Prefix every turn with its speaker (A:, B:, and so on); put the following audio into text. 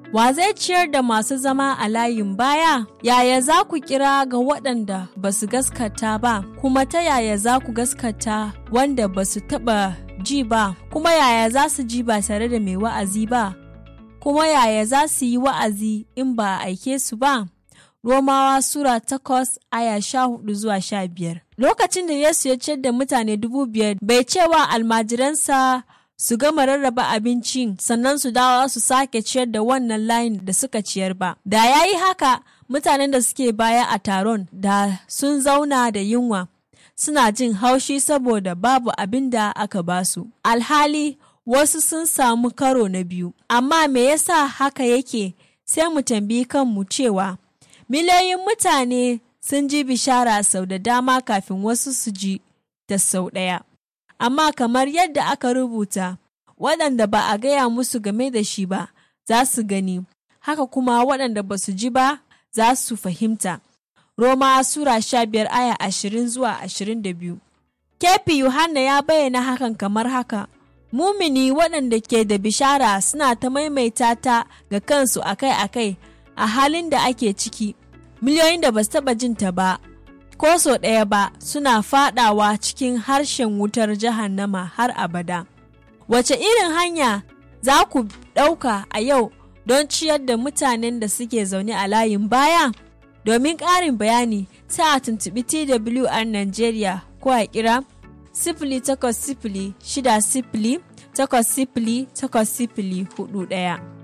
A: Wa zai ciyar da masu zama a layin baya? Yaya za ku kira ga waɗanda ba su gaskata ba, kuma ta yaya za ku gaskata wanda ba su taɓa ji ba, kuma yaya za su ji ba tare da mai wa'azi ba, kuma yaya za su yi wa'azi in ba a aike su ba? Romawa Sura takwas aya sha hudu zuwa sha biyar. Lokacin da Yesu ya ciyar da mutane dubu biyar bai cewa almajiransa su gama rarraba abincin sannan su dawo su sake ciyar da wannan layin da suka ciyar ba. Da ya yi haka mutanen da suke baya a taron da sun zauna da yunwa suna jin haushi saboda babu abin da aka basu. Alhali wasu sun samu karo na biyu. Amma me yasa haka yake sai mu tambayi kanmu cewa miliyoyin mutane sun ji bishara sau da dama kafin wasu su ji da sau ɗaya. Amma kamar yadda aka rubuta, waɗanda ba a gaya musu game da shi ba za su gani, haka kuma waɗanda ba su ji ba za su fahimta. Roma Sura sha biyar aya ashirin zuwa ashirin da biyu. Kefi Yohanna ya bayyana hakan kamar haka. Mumini waɗanda ke da bishara suna ta maimaita ta ga kansu akai-akai a halin da ake ciki, miliyoyin da ba su taɓa jin ta ba, ko so ɗaya ba suna faɗawa cikin harshen wutar jahannama har abada. Wace irin hanya za ku ɗauka a yau don ciyar da mutanen da suke zaune a layin baya? Domin ƙarin bayani sai a tuntuɓi TWR Nigeria ko a kira sifili takwas sifili shida sifili takwas sifili takwas sifili hudu ɗaya.